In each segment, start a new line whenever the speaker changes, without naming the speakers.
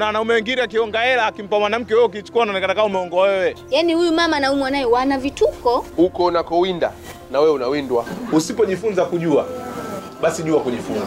wanaume wengine akionga hela akimpa mwanamke wewe ukichukua unaonekana kama umeongo wewe.
Yaani huyu mama na huyu mwanae wana vituko.
Huko unakowinda na wewe unawindwa.
Usipojifunza kujua, basi jua kujifunza.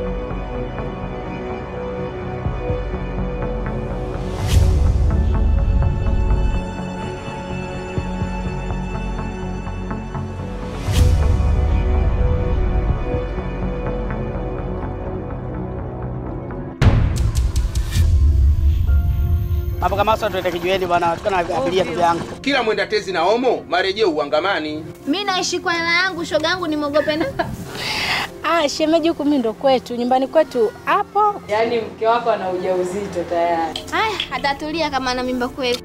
Hapo kama sasa tuende kijiweni bwana, tukana abiria ndugu yangu.
Kila mwenda tezi na omo marejeo uangamani.
Mimi naishi kwa hela yangu, shoga yangu nimwogope na.
Ah, shemeji huku mimi ndo kwetu, nyumbani kwetu hapo.
Yaani mke wako ana ujauzito tayari.
Haya, atatulia kama ana mimba kweli.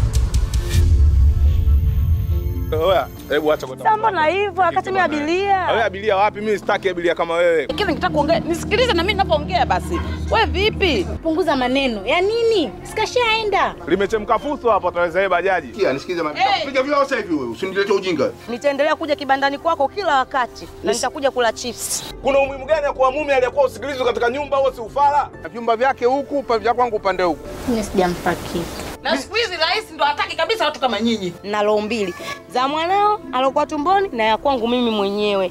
Oya, hebu acha kwa
Sasa mbona hivyo akati mimi abiria?
Wewe abiria wapi? Mimi sitaki abiria kama wewe.
Kile nikitaka kuongea, nisikilize na mimi ninapoongea basi. Wewe vipi?
Punguza maneno. Ya nini? Sikashaenda.
Limechemka fuso hapo, ataweza yeye bajaji.
Kia nisikize mami. Piga vile sasa hivi wewe, usinilete ujinga.
Nitaendelea kuja kibandani kwako kila wakati na nitakuja kula chips.
Kuna umuhimu gani ya kuwa mume aliyekuwa usikilizwe katika nyumba au si ufala?
Vyumba vyake huku, pa vya kwangu upande huku.
Mimi sijampa kitu.
Na siku hizi rais ndo hataki kabisa watu kama nyinyi.
Na roho mbili za mwanao alokuwa tumboni na ya kwangu mimi mwenyewe.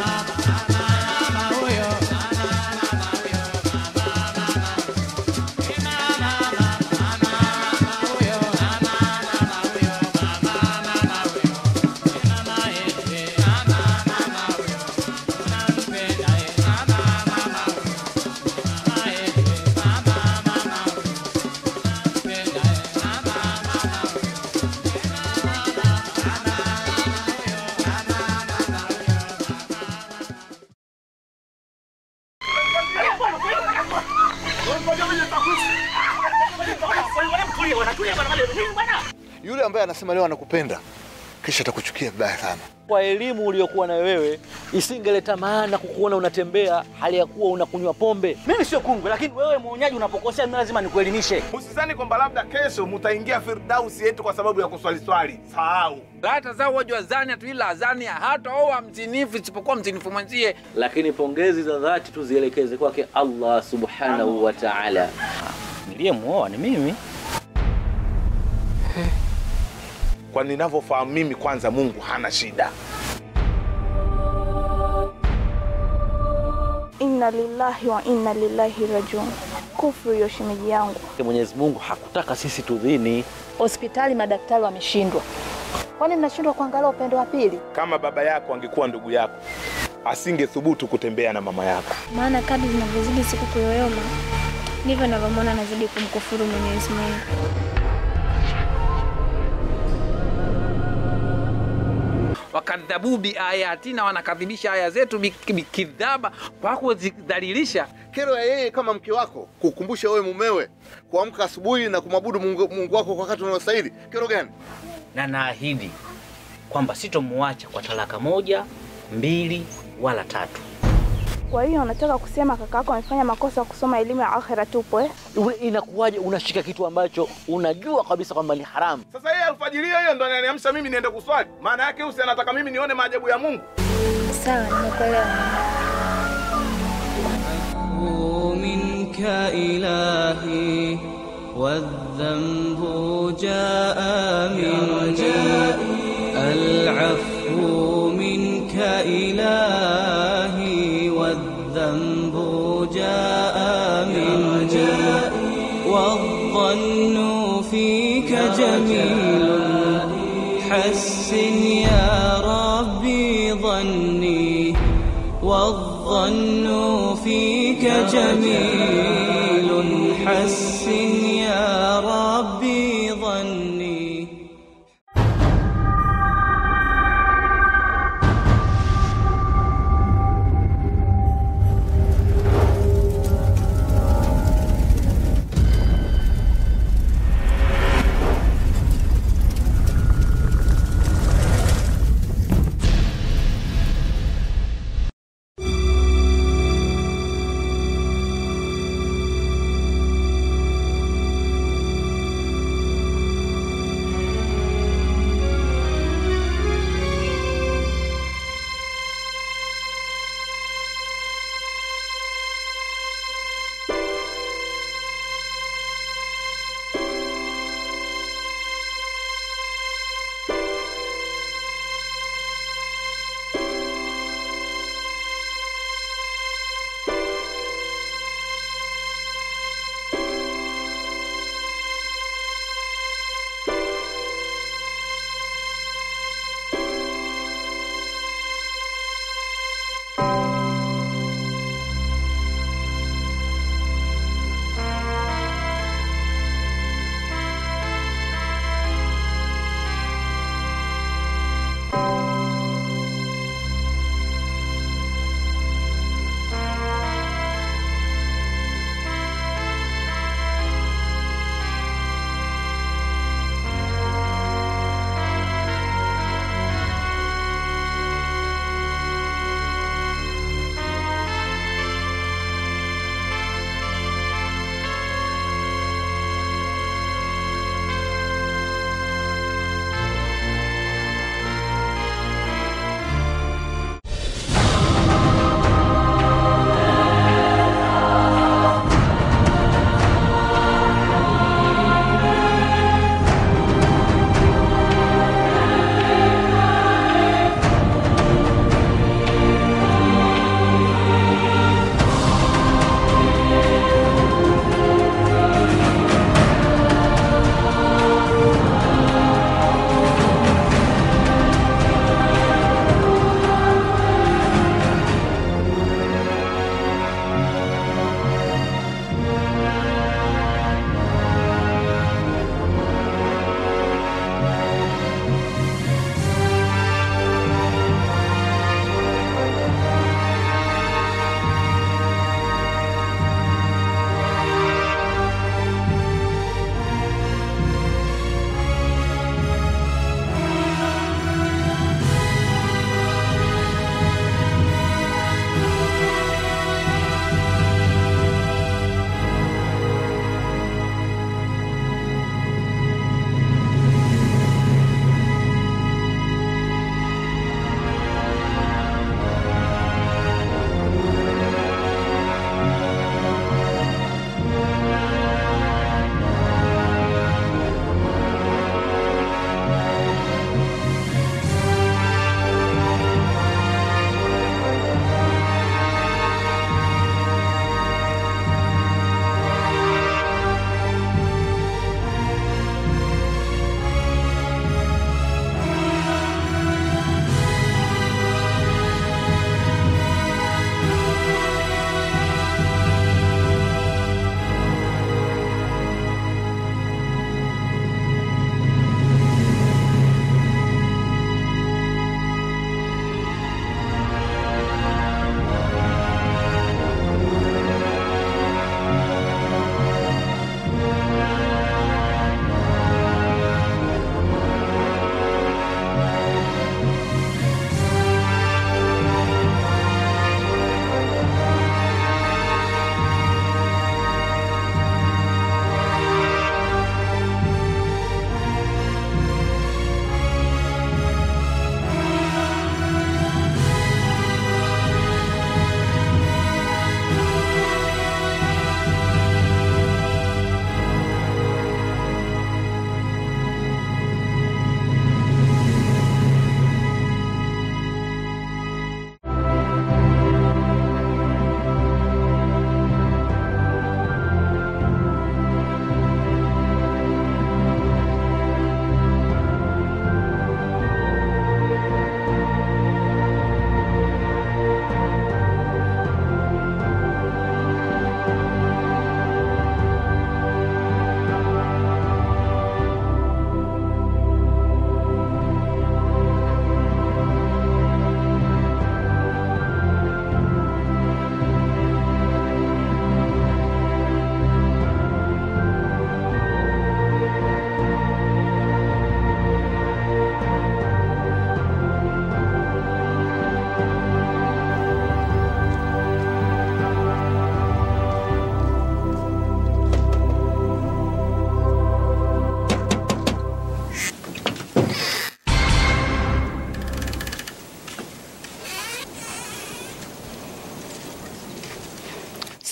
Yule ambaye anasema leo anakupenda kisha atakuchukia vibaya sana.
Kwa elimu uliyokuwa nayo wewe isingeleta maana kukuona unatembea hali ya kuwa unakunywa pombe.
Mimi sio kungwe, lakini wewe mwonyaji unapokosea mimi lazima nikuelimishe.
Usizani kwamba labda kesho mtaingia Firdausi yetu kwa sababu ya kuswali swali. Sahau.
la tazawaju zania tu ila zania hata oa mzinifu isipokuwa mzinifu mwenzie.
Lakini pongezi za dhati tu zielekeze kwake Allah subhanahu wa ta'ala. Niliyemuoa ni mimi.
Kwa ninavyofahamu mimi, kwanza Mungu hana shida.
Inna lillahi wa inna lillahi rajiun. Kufuru hiyo shemeji yangu.
Mwenyezi Mungu hakutaka sisi tudhini.
Hospitali madaktari wameshindwa. Kwani mnashindwa kuangalia upendo wa pili?
Kama baba yako angekuwa ndugu yako, asingethubutu kutembea na mama yako.
Maana kadri zinavyozidi siku kuyoyoma ndivyo navyomwona anazidi kumkufuru Mwenyezi Mungu.
wakadhabu biayatina, wanakadhibisha aya zetu bik- bikidhaba, kwa kuzidhalilisha.
Kero ya yeye kama mke wako kukumbusha wewe mumewe kuamka asubuhi na kumwabudu Mungu, Mungu wako kwa wakati unaostahili. Kero gani?
Na naahidi kwamba sitomuacha kwa talaka moja, mbili wala tatu.
Kwa hiyo unataka kusema kaka yako amefanya makosa ya kusoma elimu ya akhera tupo eh?
Uwe inakuwaje unashika kitu ambacho unajua kabisa kwamba ni haramu?
Sasa yeye alfajiri hiyo ndo ananiamsha mimi niende kuswali. Maana yake usi anataka mimi nione maajabu ya Mungu.
Sawa, nimekuelewa.
منك إلهي والذنب جاء مني العفو منك إلهي والذنب جاء مني والظن فيك جميل حسن يا ربي ظني والظن فيك جميل حسن يا ربي ظني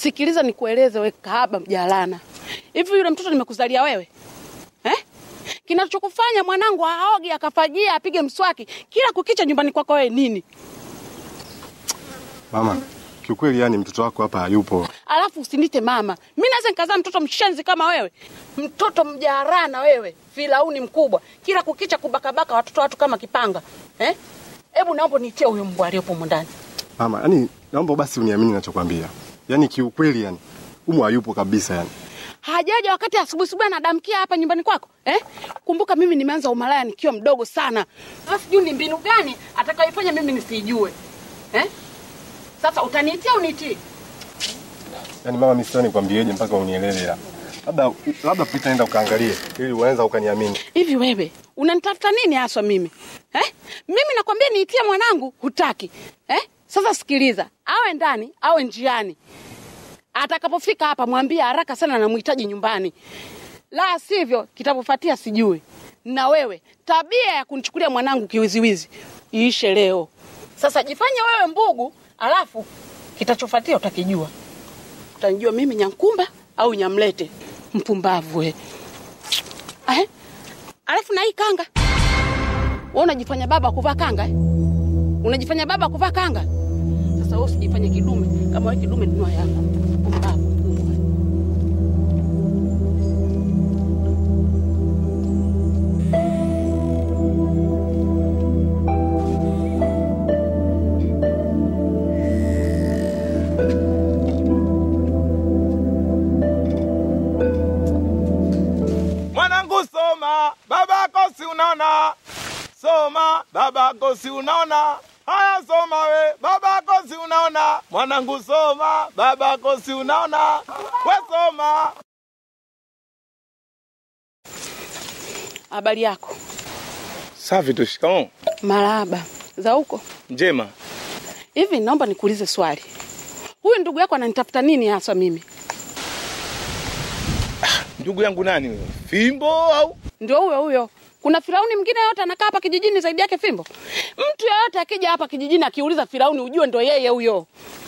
Sikiliza nikueleze, we kahaba mjalana, hivi yule mtoto nimekuzalia wewe eh? Kinachokufanya mwanangu aoge akafajia apige mswaki kila kukicha nyumbani kwako wewe nini?
Mama, kiukweli yani mtoto wako hapa hayupo.
Alafu usinite mama, mi naweza nikazaa mtoto mshenzi kama wewe, mtoto mjarana wewe, filauni mkubwa, kila kukicha kubakabaka watoto watu kama kipanga eh? Hebu naomba nitie huyo mbwa aliyopo humo ndani.
Mama, yani naomba basi uniamini ninachokwambia. Yaani kiukweli yani umu hayupo kabisa yani.
hajaja wakati asubuhi asubuhi anadamkia hapa nyumbani kwako eh? Kumbuka mimi nimeanza umalaya nikiwa mdogo sana. Sasa sijui ni mbinu gani atakayoifanya mimi nisijue eh? Sasa utaniitia unitii?
Yaani mama mimi sioni nikwambieje mpaka unielewe ya. Labda labda pita nenda ukaangalie ili uanza ukaniamini.
Hivi wewe unanitafuta nini haswa mimi eh? Mimi nakwambia niitie mwanangu, hutaki eh? Sasa sikiliza, awe ndani awe njiani, atakapofika hapa mwambie haraka sana namhitaji nyumbani, la sivyo kitapofuatia sijui. Na wewe tabia ya kunichukulia mwanangu kiwiziwizi iishe leo. Sasa jifanye wewe mbugu, alafu kitachofuatia utakijua. Utanijua mimi Nyankumba au Nyamlete, mpumbavu we. Eh? Alafu na hii kanga, wewe unajifanya baba wa kuvaa kanga eh? Unajifanya baba wa kuvaa kanga. Sasa wewe usijifanye kidume, kama wewe kidume nunua yako. Mpumbavu mkubwa.
Mwanangu soma, babako si unaona. Soma, babako si unaona. Haya soma we, babako si unaona. Mwanangu soma, babako si unaona. We soma.
Habari yako?
Safi tu, shikamoo.
Marahaba. Za huko?
Njema.
Hivi naomba nikuulize swali. Huyu ndugu yako ananitafuta nini haswa mimi?
Ndugu yangu nani huyo? Fimbo au?
Ndio huyo huyo. Kuna Firauni mwingine yote anakaa hapa kijijini zaidi yake Fimbo? Mtu yeyote akija hapa kijijini akiuliza Firauni ujue ndo yeye huyo.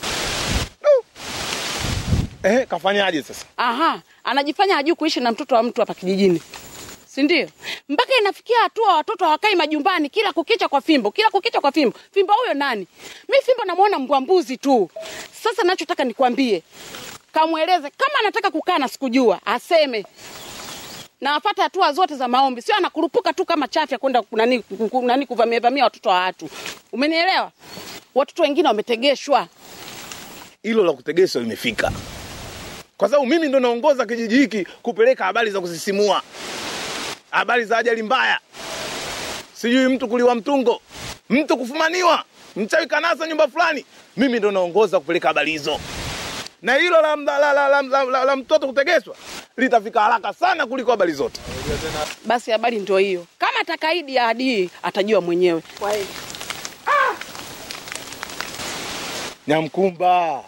Eh, kafanyaje sasa?
Aha, anajifanya hajui kuishi na mtoto wa mtu hapa kijijini. Si ndio? Mpaka inafikia hatua watoto hawakai majumbani kila kukicha kwa Fimbo, kila kukicha kwa Fimbo. Fimbo huyo nani? Mi Fimbo namuona mbwa mbuzi tu. Sasa nachotaka nikwambie, kamweleze kama anataka kukaa na sikujua, aseme na afate hatua zote za maombi, sio anakurupuka tu kama chafya kwenda nani, nani kuvamia vamia watoto wa watu. Umenielewa? Watoto wengine wametegeshwa.
Hilo la kutegeshwa limefika, kwa sababu mimi ndo naongoza kijiji hiki kupeleka habari za kusisimua, habari za ajali mbaya, sijui mtu kuliwa mtungo, mtu kufumaniwa, mchawi kanasa nyumba fulani. Mimi ndo naongoza kupeleka habari hizo, na hilo la, la, la, la, la, la, la, la mtoto kutegeshwa litafika haraka sana kuliko habari zote.
Basi habari ndio hiyo. Kama atakaidi ahadi hii atajua mwenyewe. Kwa hiyo
Nyamkumba.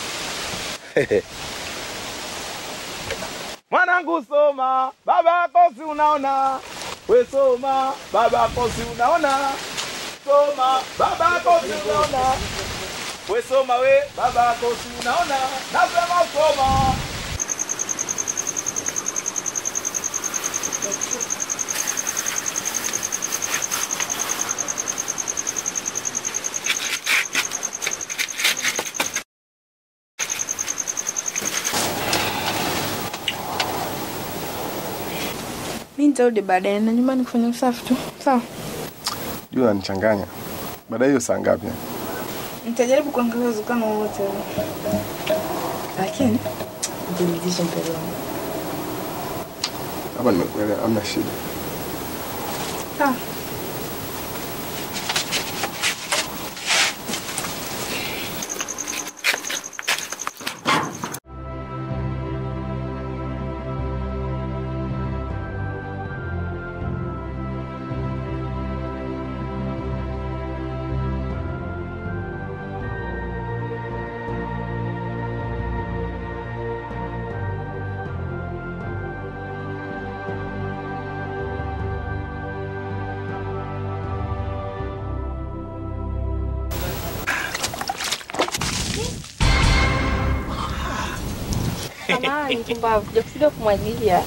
Mwanangu soma, babako si unaona. We soma, babako si unaona. Soma, babako si unaona. We soma we, babako si unaona. Nasema soma.
Mi nitarudi baadaye na nyumbani kufanya usafi tu. Sawa,
Jua ananichanganya. Baadaye hiyo saa ngapi?
nitajaribu kuangalia uwezekano wowote ule, lakini jiridhishe mbele wangu.
Hapa nimekuelewa, hamna shida.
Sawa.
Samahani mpumbavu, sijakusudia kumwagilia.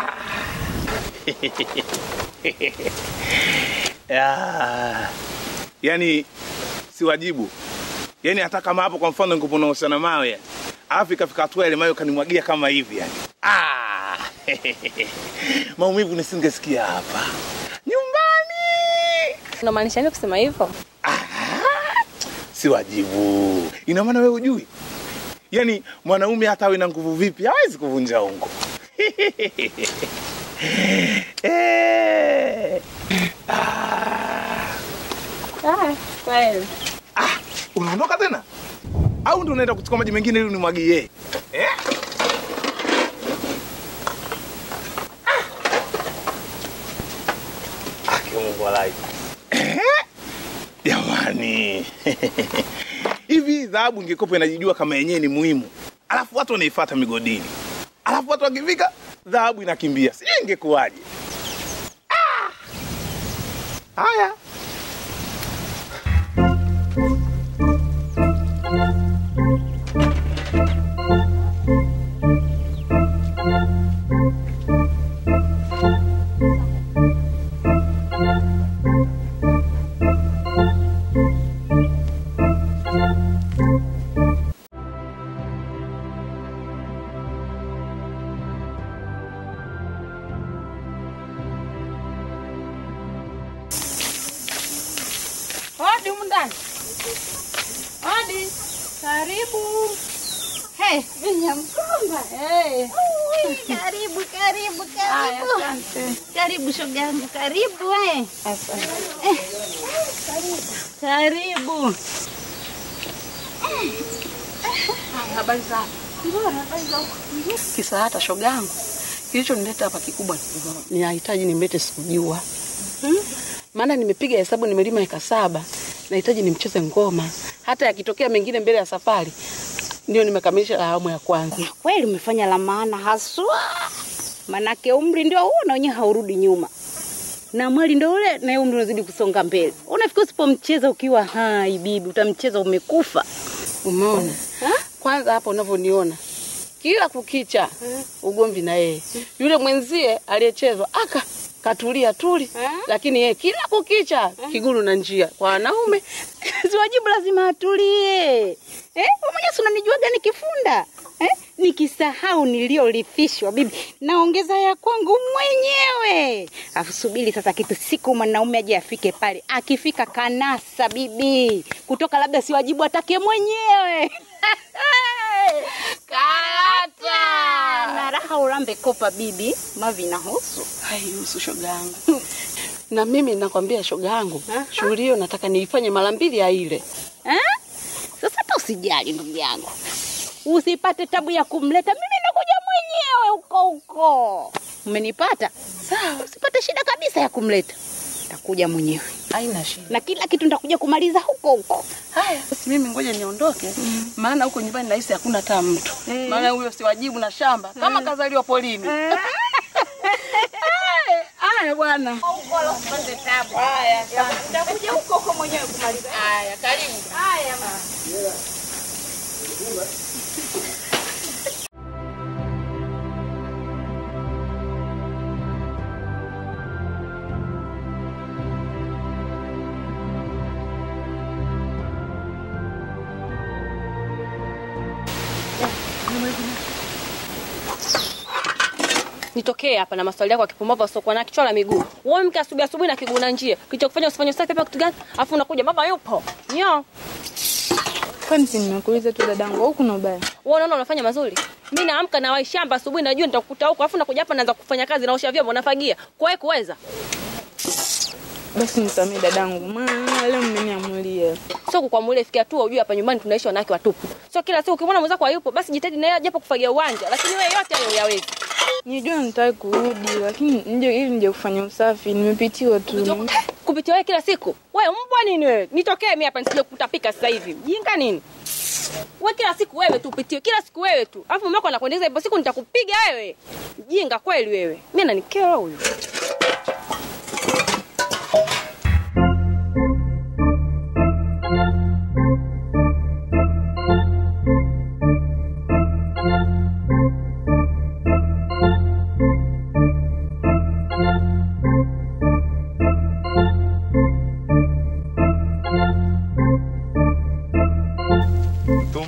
Ya. Yaani si wajibu. Yaani hata kama hapo kwa mfano ningekuwa nahusiana mawe yani. Alafu ikafika hatua ile mawe kanimwagia kama hivi yani. Ah! Maumivu nisingesikia hapa. Nyumbani.
Unamaanisha nini kusema hivyo?
Si wajibu. Ina maana wewe hujui? Yaani mwanaume hata awe na nguvu vipi hawezi kuvunja ungo. eh.
Ah, kweli.
Unaondoka tena? Au ndio unaenda kuchukua maji mengine ili unimwagie? Eh? Ah, kiungo walai. Eh? Jamani. Hivi dhahabu ingekuwa inajijua kama yenyewe ni muhimu. Alafu watu wanaifuata migodini. Alafu watu wakifika dhahabu inakimbia. Sijui ingekuwaje. Ah! Haya.
Hodi humu ndani. Hodi. Karibu.
Hey, Binyamkomba.
Hey.
Ui, karibu, karibu,
Haya,
karibu.
asante.
Karibu shoga yangu, karibu eh. Eh, Karibu.
Habari zako?
Bora, habari za huko?
Kisa hata shogangu kilichonileta hapa kikubwa ni nahitaji nimlete sikujua hmm? Maana nimepiga hesabu nimelima eka saba, nahitaji nimcheze ngoma, hata yakitokea mengine mbele ya safari. Ndio nimekamilisha awamu ya kwanza.
Kweli umefanya la maana haswa, manake umri ndio huo na wenyewe haurudi nyuma, na mwali ndio ule na umri unazidi kusonga mbele. Unafikiri usipomcheza ukiwa hai bibi, utamcheza umekufa.
Umeona? Kwanza hapa unavyoniona kila kukicha ugomvi na yeye. Yule mwenzie aliyechezwa aka katulia tuli, lakini yeye kila kukicha kiguru na njia kwa wanaume.
Siwajibu lazima atulie. Eh, wewe mwenyewe si unanijuaga nikifunda eh? Nikisahau niliyolithishwa bibi, naongeza ya kwangu mwenyewe. Afu subiri sasa, kitu siku mwanaume aje afike pale, akifika kanasa bibi, kutoka labda siwajibu atake mwenyewe Karata na raha urambe kopa bibi, mavi nahusu
haihusu shoga yangu. na mimi nakwambia shoga yangu, shughuli hiyo nataka niifanye mara mbili ya ile
eh? Sasa hata usijali ndugu yangu, usipate tabu ya kumleta, mimi nakuja mwenyewe huko huko. Umenipata? Sawa, usipate shida kabisa ya kumleta, takuja mwenyewe,
haina shida,
na kila kitu nitakuja kumaliza huko huko.
Haya, basi mimi ngoja niondoke, maana huko nyumbani nahisi hakuna hata mtu, maana huyo siwajibu na shamba kama kazaliwa polini. Haya bwana. Haya,
Nitakuja huko huko mwenyewe kumaliza.
Haya, karibu.
Haya mama.
Nitokee hapa na maswali yako ya kipumbavu usiokuwa na kichwa la miguu. Wewe mke asubuhi asubuhi na kiguu na njia. Kilichokufanya usifanye usafi hapa kitu gani? Alafu unakuja baba yupo. Nyo.
Kwani si nimekuuliza tu dadangu au kuna ubaya?
Wewe unaona unafanya mazuri? Mimi naamka na wai shamba asubuhi najua nitakukuta huko. Alafu nakuja hapa naanza kufanya kazi naosha vyombo nafagia. Kwa hiyo kuweza.
Basi nisamee dadangu, maana leo mmeniamulia.
Sio kukuamulia fikia tu ujue hapa nyumbani tunaishi wanawake watupu. Sio kila siku ukimwona mwenzako hayupo basi jitahidi na yeye japo kufagia uwanja. Lakini wewe yote hayo huyawezi.
Nijua nitaki kurudi lakini nje ili nje kufanya usafi, nimepitiwa tu.
Kupitia wewe kila siku. Wewe mbwa nini wewe? Nitokee mimi hapa nisije kutapika sasa hivi. Jinga nini? Wewe kila siku wewe tu upitiwe, kila siku wewe tu. Alafu mama anakuendeza hivyo siku nitakupiga wewe. Jinga kweli wewe. Mimi ananikera huyu.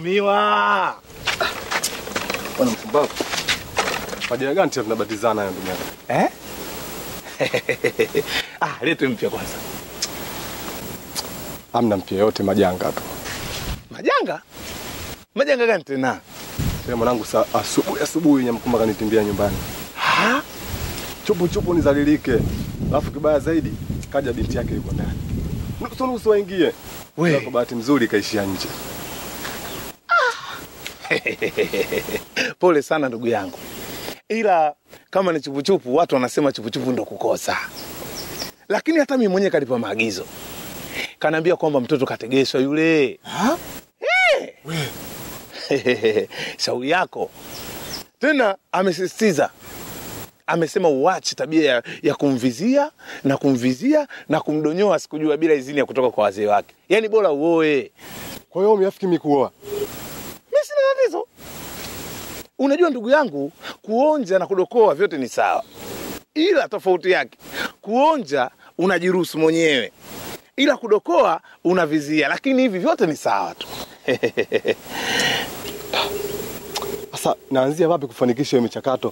miwa.
Bwana mpumbavu. Majina gani tena tunabatizana haya ndugu yangu?
Eh? ah, lete mpya kwanza.
Hamna mpya yote majanga tu.
Majanga? Majanga gani tena?
Sema mwanangu saa asubuhi asubuhi Nyamkumba kanitimbia nyumbani.
Ha?
Chupu chupu nizalilike. Alafu kibaya zaidi kaja binti yake yuko ndani. Nusu nusu waingie.
We.
Kwa bahati nzuri kaishia nje.
Pole sana ndugu yangu, ila kama ni chupuchupu, watu wanasema chupuchupu ndo kukosa, lakini hata mimi mwenyewe kalipa maagizo, kanaambia kwamba mtoto kategeshwa yule. Eh. Shauri yako tena, amesisitiza amesema uache tabia ya, ya kumvizia na kumvizia na kumdonyoa sikujua bila idhini ya kutoka kwa wazee wake, yaani bora uoe.
Kwa hiyo umeafiki mimi kuoa?
Mimi sina tatizo. Unajua ndugu yangu, kuonja na kudokoa vyote ni sawa, ila tofauti yake, kuonja unajiruhusu mwenyewe, ila kudokoa unavizia, lakini hivi vyote ni sawa tu.
Sasa naanzia wapi kufanikisha hiyo michakato?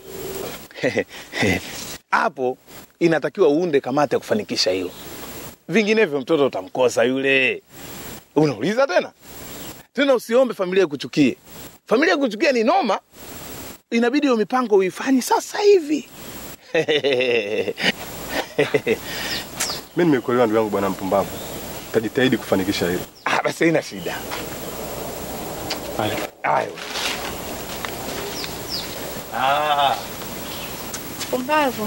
Hapo inatakiwa uunde kamati ya kufanikisha hilo, vinginevyo mtoto utamkosa yule. Unauliza tena tena, usiombe familia ikuchukie. Familia ikuchukia ni noma, inabidi hiyo mipango uifanye sasa hivi.
Mimi nimekuelewa ndugu yangu bwana mpumbavu. Tajitahidi kufanikisha hilo.
Ah, basi haina shida.
Haya.
Haya. Ah.
Pumbavu.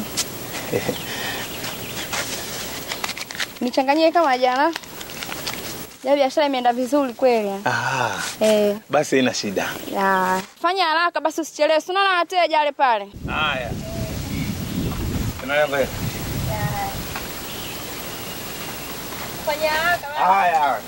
Nichanganyie kama jana. Ya biashara imeenda vizuri kweli.
Ah,
Eh,
basi haina shida.
ya. Fanya haraka basi usichelewe. Si unaona wateja wale pale.
Haya. Tunaenda.
Fanya haraka.
Haya.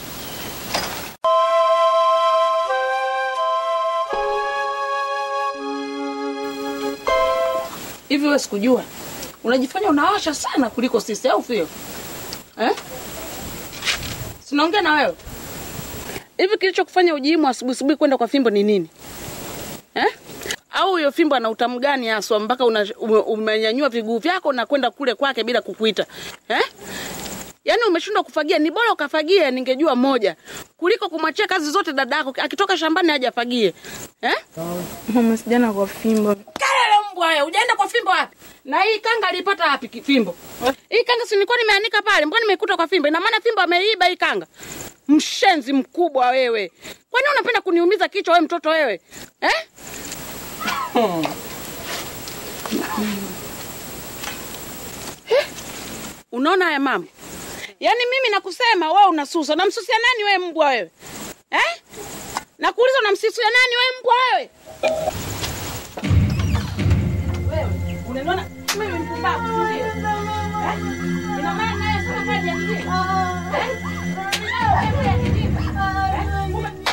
Hivi wewe sikujua, unajifanya unawasha sana kuliko sisi, au sio eh? Sinaongea na wewe hivi, kilichokufanya ujiimu asubuhi asubuhi kwenda kwa fimbo ni nini eh? Au hiyo fimbo ana utamu gani haswa mpaka una- ume- umenyanyua viguu vyako na kwenda kule kwake bila kukuita eh? Yaani umeshindwa kufagia, ni bora ukafagie, ningejua moja kuliko kumwachia kazi zote dadako akitoka shambani aje afagie eh?
Mama, sijana kwa fimbo.
Kelele mbwa wewe, ujaenda kwa fimbo wapi? Na hii kanga alipata wapi ki- fimbo? Hii kanga si nilikuwa nimeanika pale, mbona nimeikuta kwa fimbo? Ina maana fimbo ameiba hii kanga. Mshenzi mkubwa wewe. Kwani unapenda kuniumiza kichwa wewe mtoto wewe? Eh? Eh? Unaona haya mambo? Yaani mimi nakusema wewe unasusa. Unamsusia nani wewe mbwa wewe? Eh? Nakuuliza unamsusia nani wewe mbwa wewe? Wewe unaniona mimi mpumbavu, si ndio? Eh? Ina maana naye sasa kazi ya kijinga. Eh? Ninayo kazi ya kijinga. Eh?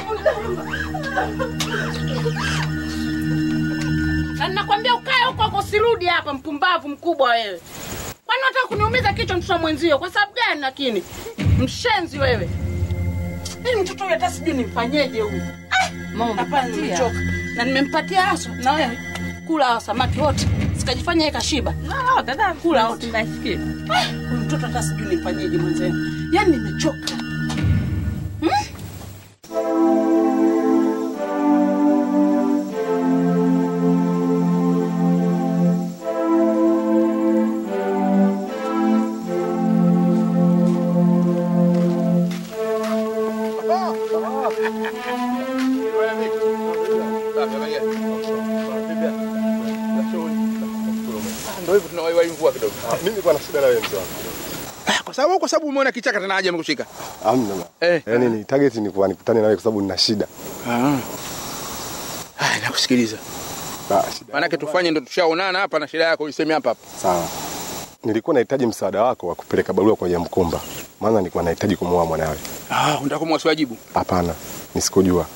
Ume- Na ninakwambia ukae huko huko usirudi hapa mpumbavu mkubwa wewe. Kwani unataka kuniumiza kichwa mtoto mwenzio kwa sababu gani lakini? Mshenzi wewe. Hii mtoto huyu hata sijui nimfanyeje huyu. Mama hapana nimechoka. Na nimempatia aso na wewe kula hao samaki wote. Sikajifanya yeye kashiba. Ah, dada kula wote. Nasikia. Huyu mtoto hata sijui nimfanyeje mwenzenu. Yaani nimechoka. Hmm?
Ndio hivyo tunawaiwai mvua kidogo.
Mimi nilikuwa na shida na wewe mzee wangu.
Kwa sababu kwa sababu umeona kichaka tena haja amekushika.
Hamna.
Eh.
Yaani ni target ni kuwa nikutane na wewe kwa sababu nina shida.
Ah. Haya nakusikiliza.
Ba, shida.
Maanake tufanye ndo tushaonana hapa na shida yako iseme hapa hapa.
Sawa. Nilikuwa nahitaji msaada wako wa kupeleka barua kwa Jamkumba. Maana nilikuwa nahitaji kumuoa mwanawe.
Ah, unataka kumwasiwajibu.
Hapana. Nisikujua.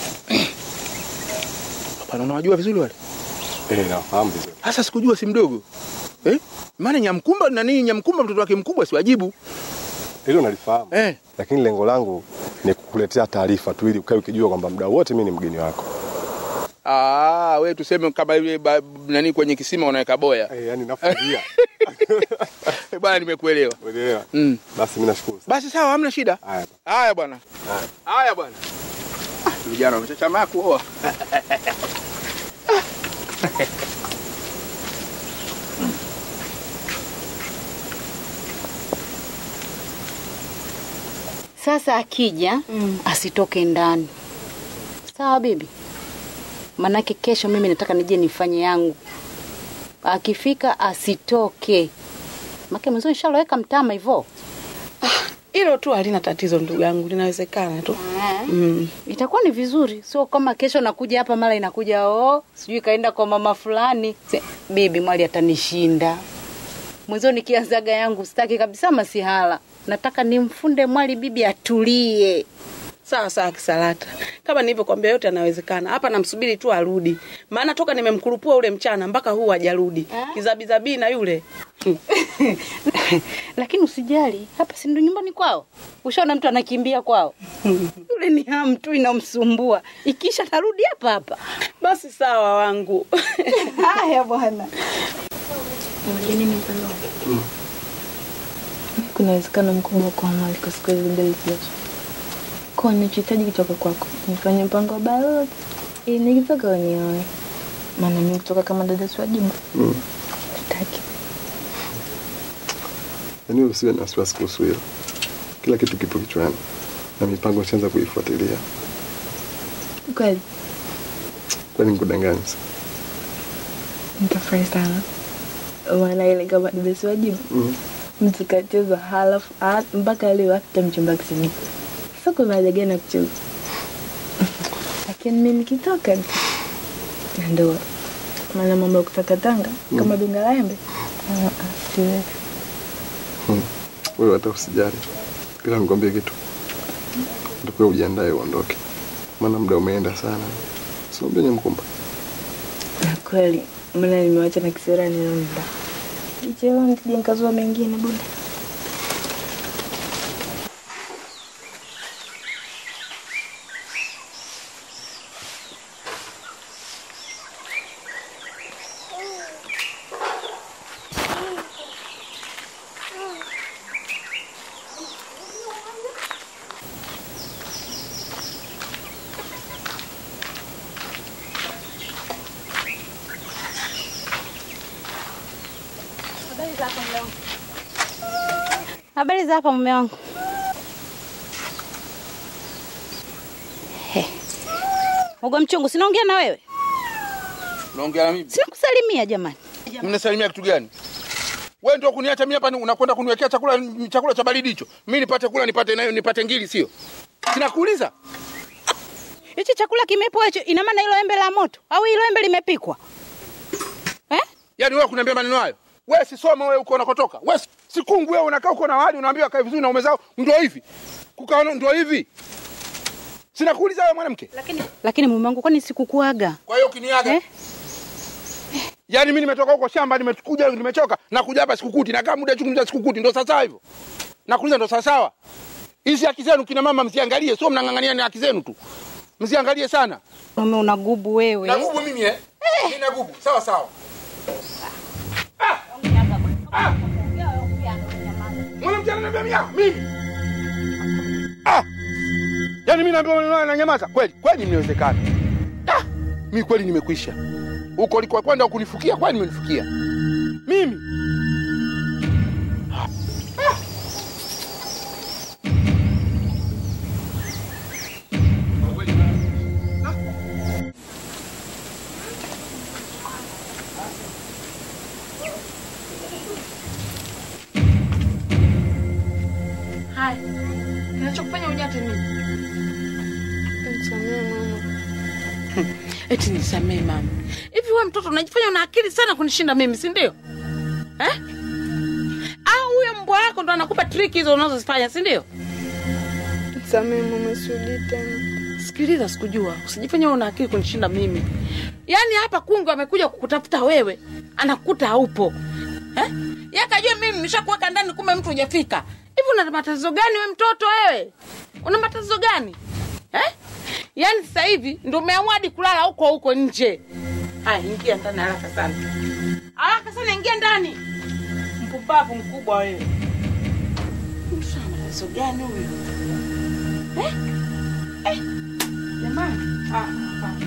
Hapana, unawajua vizuri wale?
Eh, nafahamu vizuri.
Sasa sikujua si mdogo. Eh? Maana Nyamkumba na nini Nyamkumba mtoto wake mkubwa siwajibu.
Hilo nalifahamu.
Eh.
Lakini lengo langu ni kukuletea taarifa tu ili ukae ukijua kwamba muda wote mimi ni mgeni wako.
Ah, we tuseme kama yule ba- nani kwenye kisima unaweka boya.
Eh, yani nafuria.
Bwana nimekuelewa.
Unaelewa?
Mm.
Basi mimi nashukuru.
Basi sawa, hamna shida.
Haya.
Haya bwana. Haya bwana. Ah, Vijana wamechachamaa kuoa.
Sasa akija asitoke ndani, sawa bibi? Manake kesho mimi nataka nije nifanye yangu. Akifika asitoke, make mwanzo nishaloweka mtama hivyo.
Hilo tu halina tatizo ndugu yangu, linawezekana tu.
Mm. Itakuwa ni vizuri, sio kama kesho nakuja hapa mara inakuja oh, sijui kaenda kwa mama fulani. Se, bibi mwali atanishinda. Mwanzo nikianzaga yangu sitaki kabisa masihala. Nataka nimfunde mwali bibi atulie.
Sawa sawa, Kisalata, kama nilivyokuambia, yote yanawezekana. Hapa namsubiri tu arudi, maana toka nimemkurupua ule mchana mpaka huu hajarudi. Kizabizabii na yule
Lakini usijali, hapa si ndo nyumbani kwao. Ushaona mtu anakimbia kwao. Yule ni hamu tu inamsumbua. Ikisha tarudi hapa hapa.
Basi sawa wangu.
Haya bwana.
Unajua nini Pendo? Kuna uwezekano mkubwa kwa mali kwa siku hizi mbili zijazo. Kwa ninachohitaji kutoka kwako, nifanye mpango wa balozi ili nikitoka wenyewe. Maana mimi kutoka kama dada si wajibu.
Mm.
Sitaki.
Yaani usiwe na wasiwasi kuhusu hilo. Kila kitu kipo kichwani na mipango nishaanza kuifuatilia.
Kweli
Kwani nikudanganya?
nitafurahi sana. Maana ile kama dada si wajibu.
Mm.
Mtu kacheza halafu ah, mpaka leo hata mchumba kisini. Sasa kuna haja gani ya kucheza? Lakini mimi nikitoka na ndoa. Maana mambo ya kutakatanga kama dunga la embe. Ah, ah, siwezi.
Hmm. Wewe hata usijali. Ila nikwambie kitu. Ndio ujiandae uondoke. Maana muda umeenda sana. Sio mbele mkumba.
Na kweli maana nimewacha na kisera ninaenda. Kichelewa nisije nikazua mengine bwana.
Habari za hapa mume wangu? He. Ugo mchungu, sinaongea na wewe?
Unaongea na mimi?
Sina kusalimia jamani.
Mnasalimia kitu gani? Wewe ndio kuniacha mimi hapa ni- unakwenda kuniwekea chakula chakula cha baridi hicho. Mimi nipate kula nipate nayo nipate ngili sio? Sinakuuliza.
Hicho chakula kimepoa hicho, ina maana hilo embe la moto au hilo embe limepikwa?
Yaani wewe kuniambia maneno hayo? Wewe si soma wewe uko unakotoka. Wewe si- si kungu wewe unakaa uko na wali unaambiwa kae vizuri na umezao ndio hivi. Kukaa ndio hivi. Sinakuuliza wewe mwanamke.
Lakini lakini mume wangu kwani sikukuaga?
Kwa hiyo ukiniaga
Eh?
Yaani mimi nimetoka huko shamba nimekuja nimechoka na kuja hapa sikukuti na kama muda chungu sikukuti ndio sasa hivyo. Nakuuliza ndio sasa sawa. Hizi haki zenu kina mama msiangalie, sio mnang'ang'ania ni haki zenu tu. Msiangalie sana.
Mume unagubu wewe.
Nagubu mimi eh? Mimi nagubu. Sawa sawa. Mwanamke ananiambia mimi yako mimi. Ah! Yaani mimi naambiwa maneno haya na nyamaza. Kweli, kweli mnawezekana. Ah! Mimi kweli nimekwisha. Huko ulikuwa kwenda kunifukia, kwani nimenifukia. Mimi.
Haya, kinachokufanya ujate nini?
Nisamehe mama.
Eti nisamee mama. Hivi wewe mtoto unajifanya una akili sana kunishinda mimi, si ndio? Eh? Au huyo mbwa wako ndo anakupa triki hizo unazozifanya, si ndio?
Nisamehe mama, sirudi tena.
Sikiliza, sikujua. Usijifanye una akili kunishinda mimi. Yaani hapa kungu amekuja kukutafuta wewe, anakukuta haupo. Eh? Yakajua mimi nimeshakuweka ndani kumbe mtu hujafika. Hivi una matatizo gani wewe mtoto wewe? una matatizo gani eh? yaani sasa hivi ndo umeamua hadi kulala huko huko nje haya ingia ndani haraka sana haraka sana ingia ndani mpumbavu mkubwa wewe mtu ana matatizo gani huyu eh? eh? jamani ah, ah.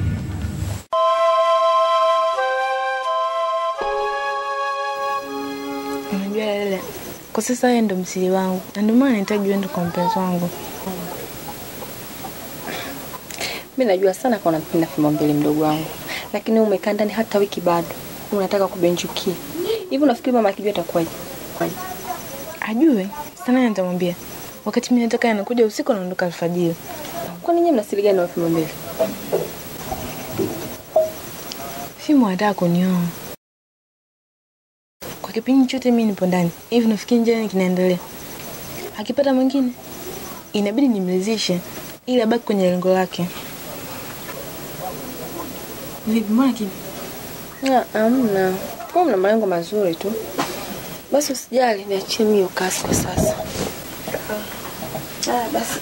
Unajua Lele, kwa sasa wewe ndo msiri wangu, na ndio maana nahitaji uende kwa mpenzi wangu.
mi najua sana kwa unampenda fimbo mbili mdogo wangu lakini wewe umekaa ndani hata wiki bado unataka kubenjukia hivi unafikiri mama akijua atakuwaje Kwaje?
Ajue sana, nitamwambia wakati mimi nataka anakuja usiku, anaondoka alfajiri.
kwani nyie mnasiri gani na fimbo mbili
Fimu anataka kunioa kwa kipindi chote, mimi nipo ndani hivi. Nafikiri nje nini kinaendelea? Akipata mwingine inabidi nimridhishe ili abaki kwenye lengo lake. Vipi, mbona kimya?
Ah, amna kwa mna malengo mazuri tu basi usijali niachie mimi hiyo kasi kwa sasa ah, basi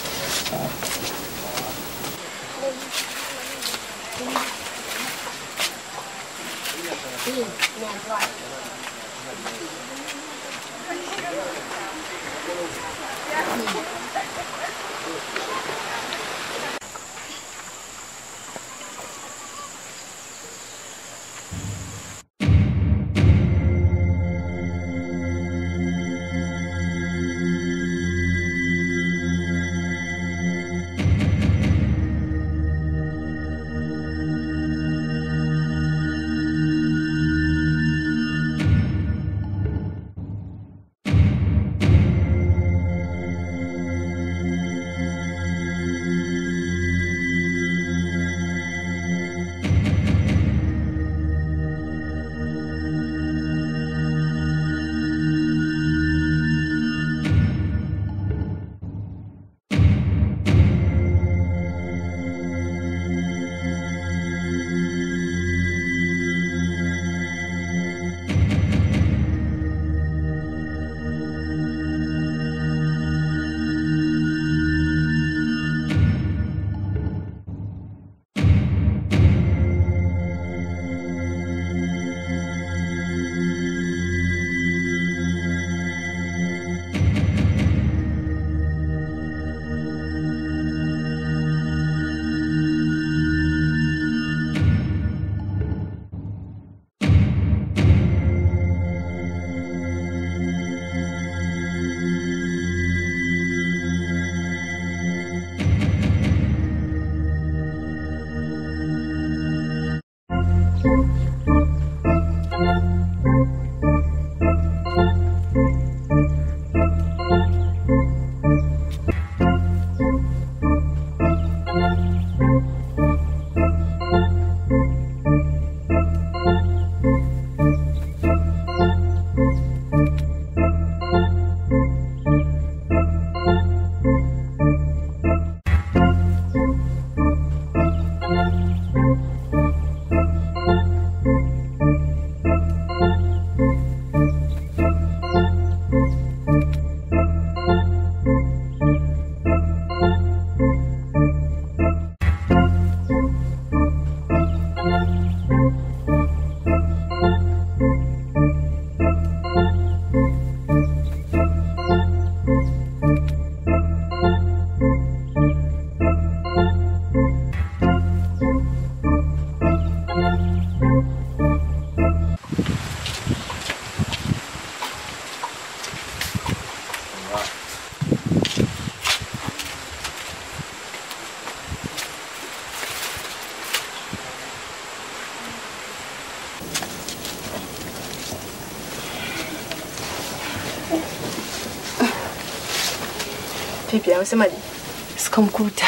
Vipi, amesemaje?
sikamkuta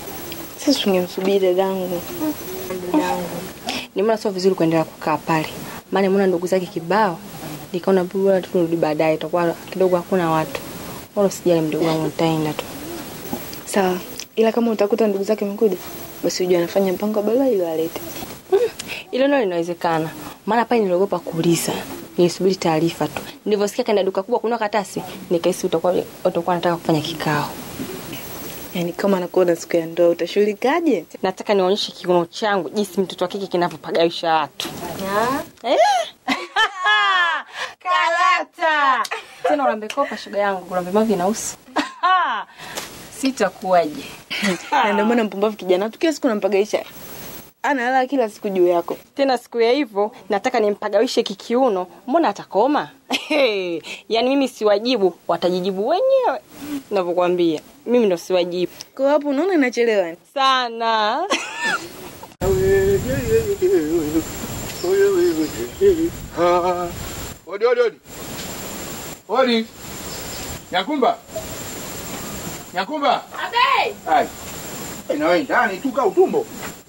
Sasa tungemsubiri dadangu.
dadangu nimeona sio vizuri kuendelea kukaa pale maana nimeona ndugu zake kibao nikaona bora tu turudi baadaye itakuwa kidogo hakuna watu wala usijali mdogo wangu nitaenda tu
Sawa, ila kama utakuta ndugu zake wamekuja, basi ujue anafanya mpango wa barua ili walete.
Hilo nalo linawezekana, maana pale niliogopa kuuliza, nilisubiri taarifa tu. Nilivyosikia kaenda duka kubwa kununua katasi, nikahisi utakuwa utakuwa nataka kufanya kikao.
Yaani kama nakuona siku ya ndoa utashughulikaje?
Nataka nionyeshe kiuno changu jinsi mtoto wa kike kinavyopagawisha watu. Eh? Karata. Tena ulambe kopa shoga yangu, ulambe mavi na usi. Sitakuwaje.
Na ndio maana mpumbavu kijana tu kila siku nampagaisha. Analala kila siku juu yako.
Tena siku ya hivyo nataka nimpagawishe kikiuno, mbona atakoma? yaani mimi siwajibu, watajijibu wenyewe. Navyokwambia mimi ndo siwajibu.
Kwa hapo unaona inachelewa
sana.
Ah, Odi, odi, odi. Odi. Nyakumba. Nyakumba.
Abe!
Hai. Eh, Na wewe ndani tu kaa utumbo.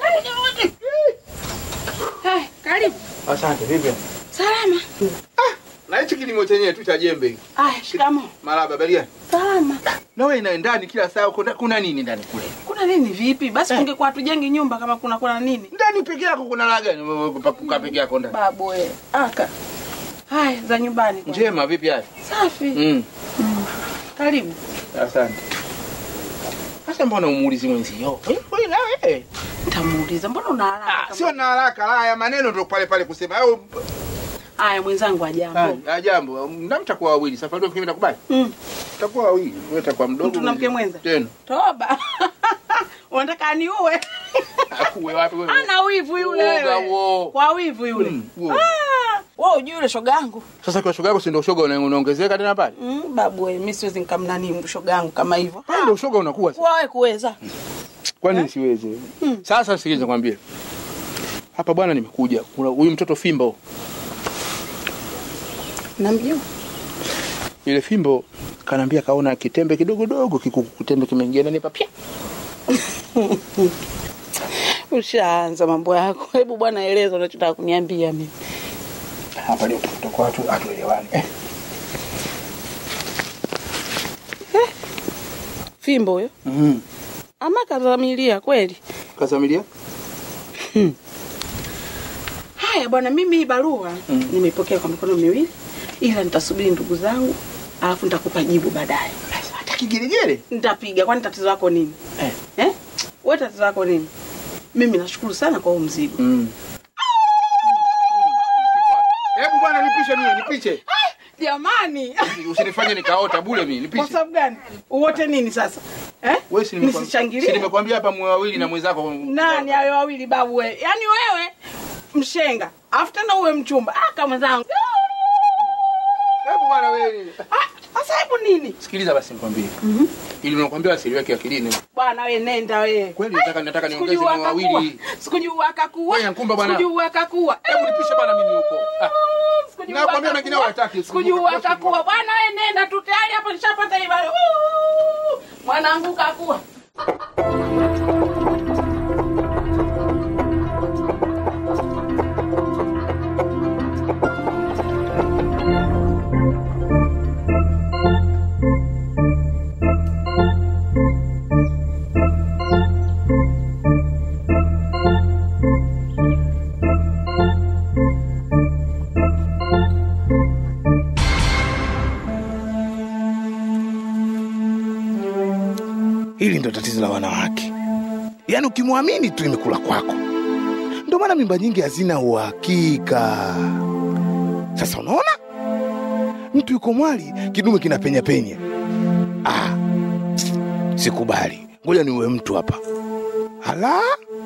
Hai, karibu.
Asante, vipi?
Salama.
Na hichi kilimo chenyewe tu cha jembe. hiki.
Aya, shikamo.
Maraba, balia.
Salama.
Na wewe ina ndani kila saa kuna, kuna nini ndani kule?
Kuna nini vipi? Basi kungekuwa hatujengi nyumba kama kuna kuna nini?
Ndani peke yako kuna la gani? Wewe Kukaa peke yako ndani.
Babu we. Aka. Haya, za nyumbani. kwanza.
Njema vipi hali?
Safi.
Mm.
Karibu.
Asante. Sasa mbona umuulizi mwenzio? Eh, Wewe na wewe.
Nitamuuliza, mbona una haraka?
Sio na haraka, la ya maneno ndio pale pale kusema. Au
Haya, mwenzangu ajambo.
Ah, jambo. Na mtakuwa wawili. Safari ndio kimenda kubali.
Mm.
Mtakuwa wawili. Wewe utakuwa mdogo.
Mtu na mke mwenza?
Tena.
Toba. Unataka aniue?
Akuwe wapi wewe?
Ana wivu yule
Uoga
wewe.
huo.
Kwa wivu yule.
Mm, huo.
Ah, wewe hujui yule shoga yangu.
Sasa kwa shoga yako si ndio shoga una- unaongezeka tena pale?
Mm, babu wewe, mimi siwezi nikamnani shoga yangu kama hivyo.
Pale ndio shoga unakuwa. sasa.
Kwa wewe kuweza.
Kwani siwezi? Sasa sikiliza nikwambie. Hapa bwana nimekuja. Kuna huyu mtoto Fimbo.
Namjua.
Ile Fimbo kanaambia kaona kitembe kidogo dogo kikuku kitembe kimeingia ndani hapa pia.
Ushaanza mambo yako. Hebu bwana eleza unachotaka kuniambia mimi.
Hapa ndio tutakuwa watu atuelewani. Eh.
Fimbo huyo.
Mhm.
Ama kazamilia kweli.
Kasamilia?
Haya bwana, mimi hii barua
Mm.
nimeipokea kwa mikono miwili, ila nitasubiri ndugu zangu, alafu nitakupa jibu baadaye.
Hata kigelegele?
Nitapiga, kwani tatizo lako nini?
Eh.
Eh? Wewe tatizo lako nini? Mimi nashukuru sana kwa huu mzigo.
Mm. Hebu bwana nipishe mie, nipishe.
Jamani,
Usinifanye nikaota bule mimi,
kwa
nipishe.
sababu gani? Uwote nini sasa? Eh?
Wewe si nimekwambia-
Nisishangilie?
si nimekwambia hapa mwe wawili na mwenzako.
Nani hayo wawili babu wewe? Yaani wewe mshenga, alafu tena uwe mchumba. Ah, kama mwenzangu.
Hebu bwana wewe.
Ah, sasa hebu nini?
Sikiliza basi nikwambie. Ili nakwambia asiliweke akilini.
Bwana wewe nenda wewe.
Kweli nataka nataka niongeze
Sikujua
mwe
akakuwa.
wawili.
Sikujua akakuwa.
Wewe Nkumba bwana.
Sikujua akakuwa.
Hebu nipishe bwana mimi huko. Ah.
Sikujua
Nakwambia mengine
akakuwa.
hawataki.
Sikujua akakuwa. Bwana wewe nenda tu tayari hapo nishapata hiyo. Woo! Mwanangu kakua.
Hili ndo tatizo la wanawake, yaani ukimwamini tu imekula kwako. Ndio maana mimba nyingi hazina uhakika. Sasa unaona, mtu yuko mwali, kidume kinapenya penya. Ah, sikubali, ngoja niwe mtu hapa. Hala,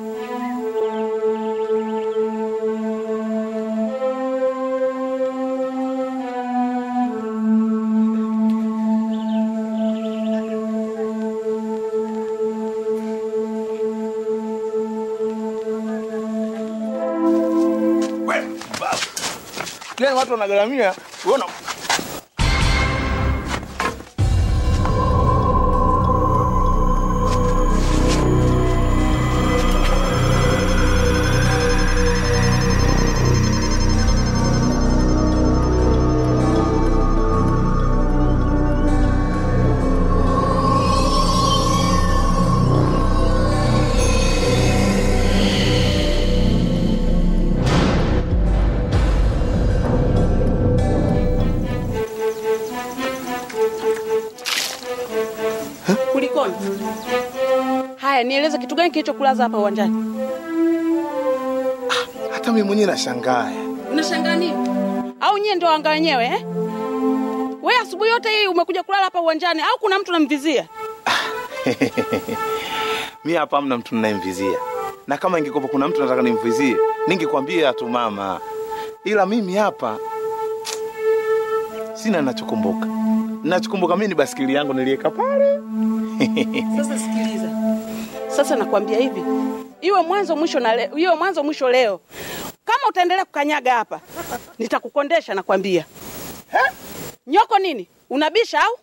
yani watu wanagaramia, unaona
Kulikoni? Haya, nieleze kitu gani kilichokulaza hapa uwanjani?
Hata mimi mwenyewe nashangaa.
Unashangaa nini? Au nyie ndio wanga wenyewe eh? Wewe asubuhi yote hii umekuja kulala hapa uwanjani au kuna mtu namvizia?
mi hapa hamna mtu ninayemvizia, na kama ingekuwa kuna mtu nataka nimvizie ningekwambia tu mama, ila mimi hapa sina ninachokumbuka. Ninachokumbuka mimi ni basikeli yangu niliweka pale.
Sasa sikiliza, sasa nakwambia hivi, iwe mwanzo mwisho na leo, iwe mwanzo mwisho leo. Kama utaendelea kukanyaga hapa, nitakukondesha nakwambia. Nyoko nini? Unabisha au?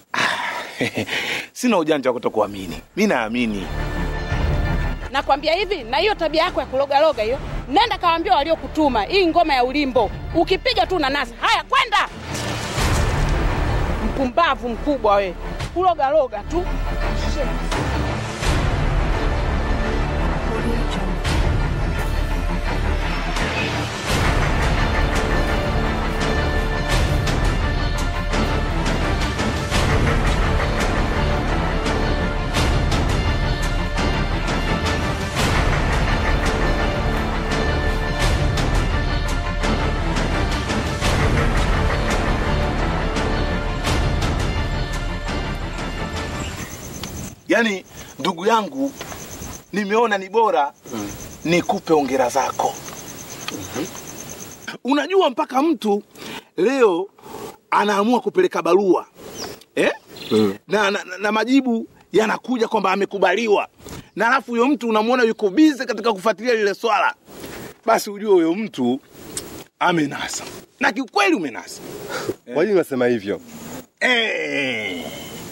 sina ujanja wa kutokuamini, mi naamini.
Nakwambia hivi, na hiyo tabia yako ya kulogaloga hiyo, nenda kawaambia waliokutuma hii ngoma ya ulimbo, ukipiga tu nanasi. Haya, kwenda mpumbavu mkubwa we, kulogaloga tu.
Yaani ndugu yangu, nimeona ni bora nikupe ongera zako. Unajua mpaka mtu leo anaamua kupeleka barua eh? na, na, na, na majibu yanakuja kwamba amekubaliwa, na alafu huyo mtu unamwona yuko bize katika kufuatilia lile swala, basi ujue huyo mtu amenasa, na kiukweli umenasa.
Kwa nini unasema hivyo?
Eh.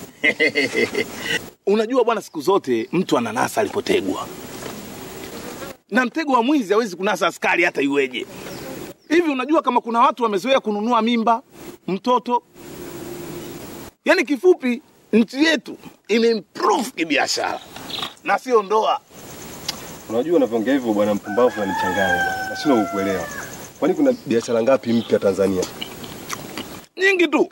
Unajua bwana, siku zote mtu ananasa alipotegwa, na mtego wa mwizi hawezi kunasa askari hata iweje. Hivi unajua kama kuna watu wamezoea kununua mimba mtoto? Yaani kifupi, nchi yetu imeimprove kibiashara na sio ndoa.
Unajua unavyoongea hivyo bwana mpumbavu unanichanganya. Nashindwa kukuelewa. Kwani kuna biashara ngapi mpya Tanzania?
Nyingi tu.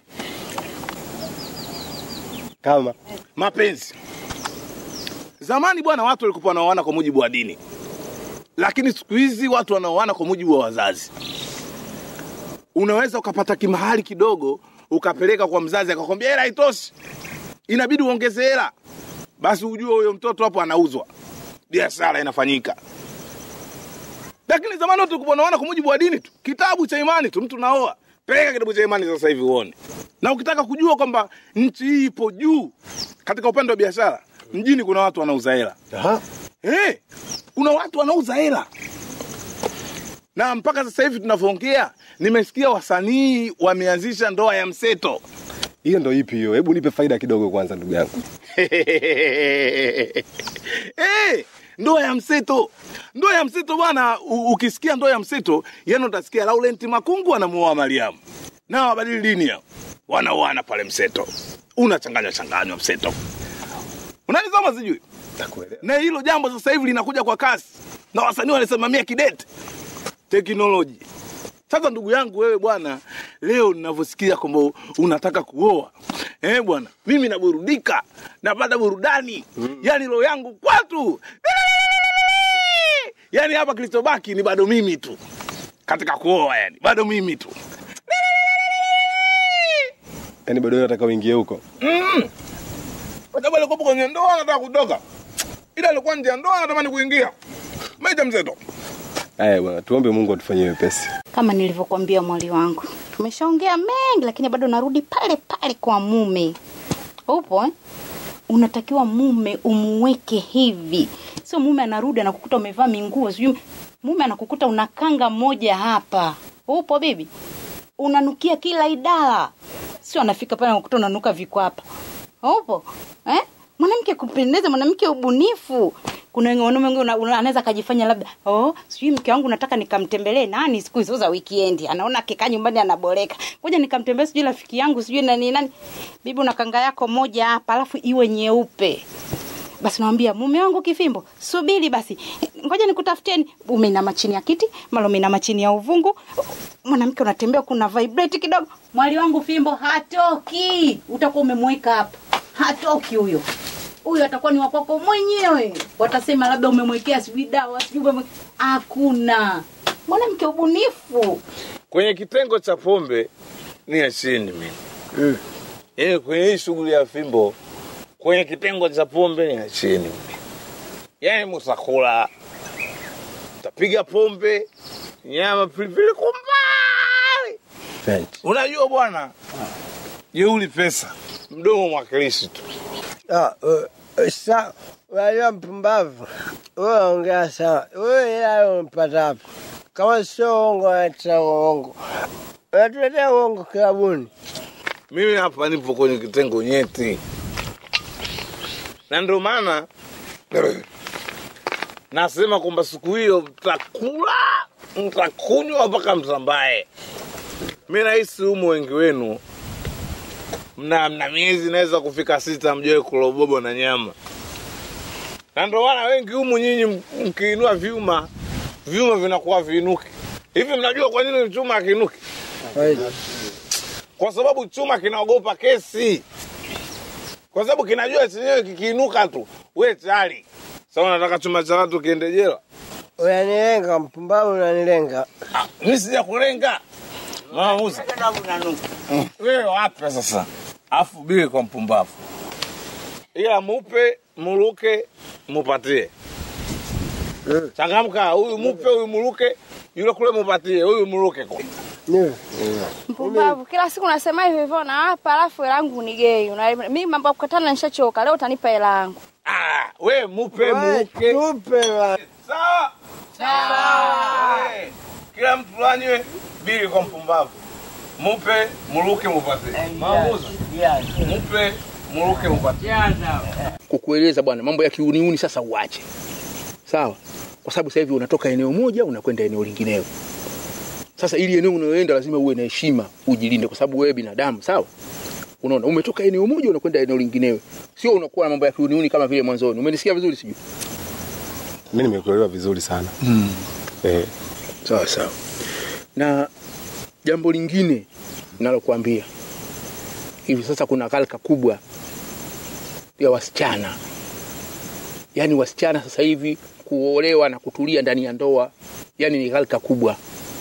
Kama
mapenzi. Zamani bwana, watu walikuwa wanaoana kwa mujibu wa dini, lakini siku hizi watu wanaoana kwa mujibu wa wazazi. Unaweza ukapata kimahali kidogo ukapeleka kwa mzazi akakwambia hela haitoshi, inabidi uongeze hela, basi ujue huyo mtoto hapo anauzwa, biashara inafanyika. Lakini zamani watu walikuwa wanaoana kwa mujibu wa dini tu, kitabu cha imani tu, mtu naoa peleka kitabu cha imani sasa hivi uone. Na ukitaka kujua kwamba nchi hii ipo juu katika upande wa biashara, mjini kuna watu wanauza hela. Eh, kuna watu wanauza hela, na mpaka sasa hivi tunavyoongea, nimesikia wasanii wameanzisha ndoa ya mseto.
hiyo ndo ipi hiyo? Hebu nipe faida kidogo kwanza ndugu yangu.
Eh, ndoa ya mseto. Ndoa ya mseto bwana, u- ukisikia ndoa ya mseto, yani utasikia Laurent Makungu anamuoa Mariamu. Na wabadili dini hao. Wanaoana pale mseto. Unachanganya changanywa mseto. Unanisoma sijui? Na hilo jambo sasa hivi linakuja kwa kasi. Na wasanii wanasimamia kidete. Teknoloji. Sasa ndugu yangu wewe bwana, leo ninavyosikia kwamba unataka kuoa eh bwana, mimi naburudika, napata burudani mm. Yani roho yangu kwatu, yani hapa kilichobaki ni bado mimi tu katika kuoa, yani bado mimi tu
Yaani bado wewe unataka uingie huko?
mm. Kwa sababu alikuwa kwenye ndoa anataka kutoka, ila alikuwa nje ya ndoa anatamani kuingia. Maisha mzeto.
Aya bwana, tuombe Mungu atufanyie wepesi.
Kama nilivyokuambia mwali wangu, tumeshaongea mengi, lakini bado narudi pale pale kwa mume. Upo eh? Unatakiwa mume umuweke hivi, sio mume anarudi anakukuta umevaa minguo, sijui mume anakukuta una kanga moja hapa. Upo bibi, unanukia kila idara, sio anafika pale anakukuta unanuka vikwapa. Upo eh? Mwanamke kupendeza, mwanamke ubunifu. Kuna wengi- wanaume wengi una- una- anaweza akajifanya labda oh, sijui mke wangu nataka nikamtembelee nani siku hizo za weekend. Anaona akikaa nyumbani anaboreka, ngoja nikamtembelee sijui rafiki yangu sijui nani nani. Bibi, una kanga yako moja hapa, alafu iwe nyeupe basi nawambia mume wangu kifimbo subiri basi ngoja nikutafuteni umeinama chini ya kiti mara umeinama chini ya uvungu mwanamke unatembea kuna vibrate kidogo mwali wangu fimbo hatoki utakuwa umemweka hapa hatoki huyo. Huyo atakuwa ni wakwako mwenyewe. Watasema labda umemwekea sijui dawa sijui umemwe... Hakuna mwanamke ubunifu.
Kwenye kitengo cha pombe ni chini mimi. Mm. Yaani kwenye hii shughuli ya fimbo kwenye kitengo cha pombe ni chini mimi. Yaani musakula tapiga pombe nyama pilipili kwa mbali. Unajua bwana, jeuli pesa mdomo mwakilishi tu.
Ah, uh, sa unajua mpumbavu, wewe ongea sawa. Wewe hela umpata wapi? Kama sio uongo, unaletea uongo, unatuletea uongo kilabuni.
Mimi hapa nipo kwenye kitengo nyeti, na ndio maana nasema kwamba siku hiyo mtakula, mtakunywa mpaka mtambae. Mi nahisi humu wengi wenu mna, mna miezi inaweza kufika sita mjawe kulobobo na nyama, na ndio maana wengi humu nyinyi m- mkiinua vyuma vyuma vinakuwa viinuki. Hivi mnajua kwa nini chuma akiinuki? Kwa sababu chuma kinaogopa kesi, kwa sababu kinajua chenyewe kikiinuka tu we tayari. Sasa unataka chuma cha watu kiende jela?
Unanilenga mpumbavu, unanilenga.
Mimi sija kulenga mama Musa. Wewe wapi sasa? Afu bili kwa mpumbavu, ila mupe muruke mupatie. Changamka, huyu mupe, huyu muruke, yule kule mupatie, huyu muruke kwa
Mpumbavu, kila siku nasema hivyo hivyo na hapa, alafu hela yangu ni gei. Una- Mimi mambo ya kukatana nishachoka. Leo utanipa hela yangu.
we mupe muruke.
Tupe
Sawa sawa. Eh, Kila mtu anywe bili kwa mpumbavu, mupe muruke mupatie. Mama Musa, mupe muruke mupatie.
kukueleza bwana, mambo ya kiuniuni sasa uache, sawa? Kwa sababu sasa hivi unatoka eneo moja unakwenda eneo lingineo. Sasa ili eneo unayoenda lazima uwe na heshima, ujilinde, kwa sababu wewe binadamu, sawa? Unaona, umetoka eneo moja unakwenda eneo lingineo, sio unakuwa na mambo ya kiuniuni kama vile mwanzoni. Umenisikia vizuri? Sijui
mi nimekuelewa vizuri sana
mm.
eh.
Sawa sawa. Na jambo lingine nalokuambia hivi sasa, kuna ghalka kubwa ya wasichana, yaani wasichana sasa hivi kuolewa na kutulia ndani ya ndoa, yaani ni ghalka kubwa.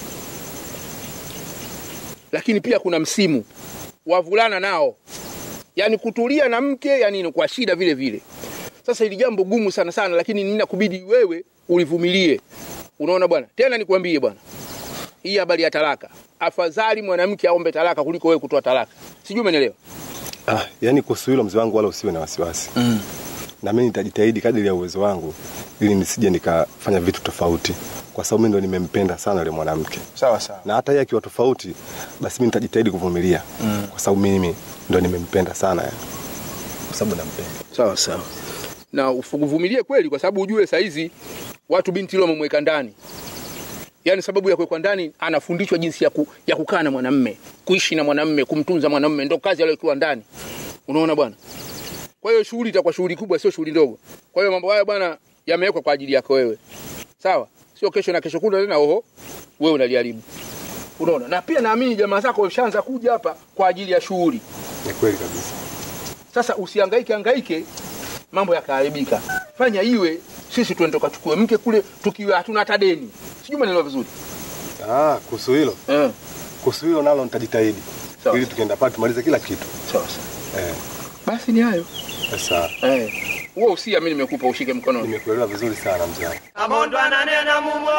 Lakini pia kuna msimu wavulana nao, yaani kutulia na mke, yani ni kwa shida vile vile. Sasa hili jambo gumu sana sana, lakini ninakubidi wewe ulivumilie. Unaona bwana, tena nikwambie bwana, hii habari ya talaka, afadhali mwanamke aombe talaka kuliko wewe kutoa talaka. Sijui umenielewa?
ah, yani kuhusu hilo mzee wangu wala usiwe na wasiwasi
mm.
na mimi nitajitahidi kadiri ya uwezo wangu ili nisije nikafanya vitu tofauti kwa sababu mimi ndo nimempenda sana yule mwanamke
sawa sawa
na hata yeye akiwa tofauti basi mimi nitajitahidi kuvumilia
Mm.
kwa sababu mimi ndo nimempenda sana yani. kwa sababu nampenda
sawa sawa na uvumilie kweli, kwa sababu ujue saizi watu binti ile wamemweka ndani, yaani sababu ya kuwekwa ndani anafundishwa jinsi ya, ku, ya kukaa na mwanamme, kuishi na mwanamme, kumtunza mwanamme, ndo kazi aliyokuwa ndani. Unaona bwana. Kwa hiyo shughuli itakuwa shughuli kubwa, sio shughuli ndogo. Kwa hiyo mambo haya bwana yamewekwa kwa ajili yako wewe, sawa? Sio kesho na kesho kutwa tena, oho, wewe unaliharibu. Unaona, na pia naamini jamaa zako washaanza kuja hapa kwa ajili ya shughuli.
ni kweli kabisa
Sasa usihangaike hangaike mambo yakaharibika. Fanya iwe sisi tuende tukachukue mke kule tukiwa hatuna hata deni. Sijui maneno vizuri.
ah, kuhusu hilo
eh.
kuhusu hilo nalo nitajitahidi ili tukienda pale tumalize kila kitu
sawa sawa
eh.
Basi ni hayo.
Sasa
Eh. Huo usia mimi nimekupa ushike mkononi.
Nimekuelewa vizuri sana mzee wangu.
Kabondwa nanena mumo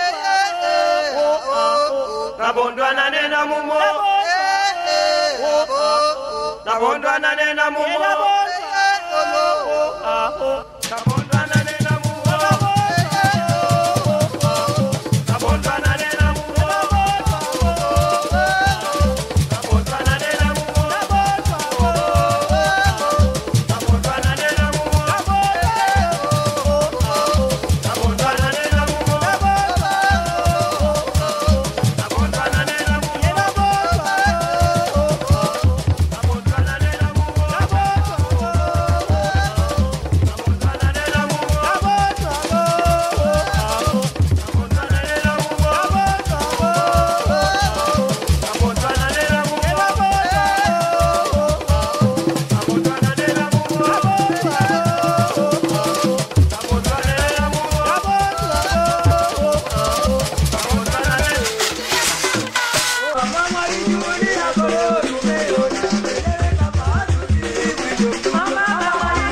Kabondwa nanena mumo Kabondwa nanena mumo Kabondwa nanena mumo Kabondwa nanena mumo Kabondwa nanena mumo Kabondwa nanena mumo Kabondwa nanena mumo Kabondwa nanena mumo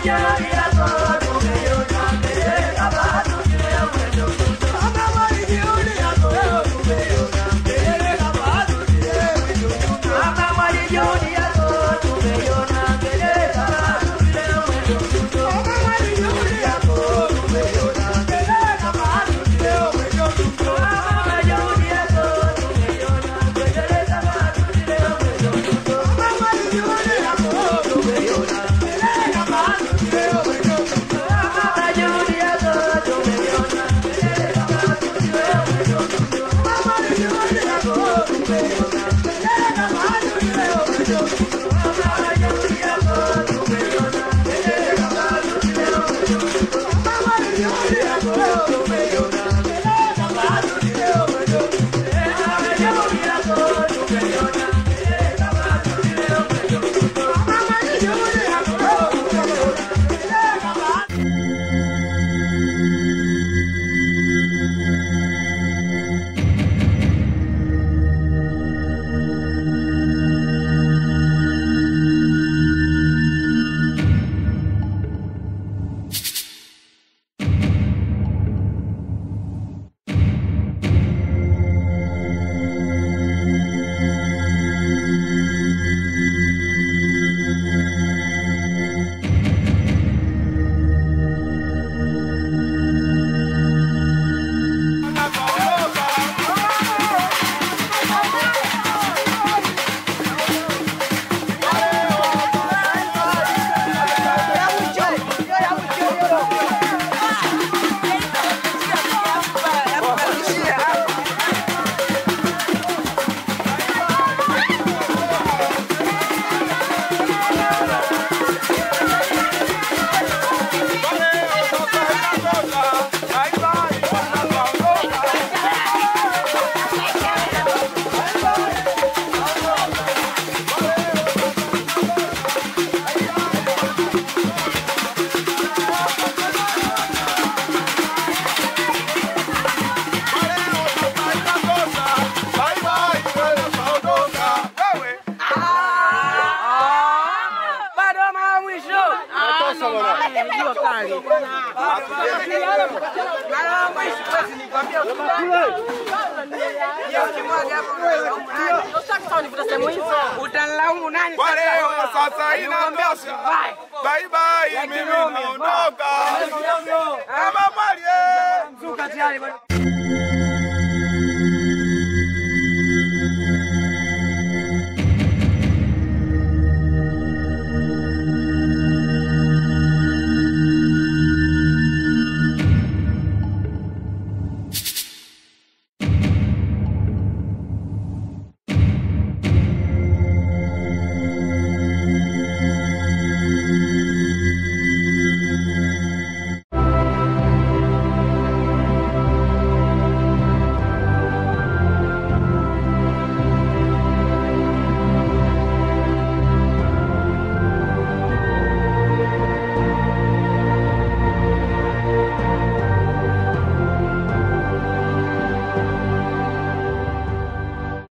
Utanilaumu nani?
Kwa leo sasa inatosha. Bye bye, mimi naondoka. Kama mwali.
Zuka tayari bwana.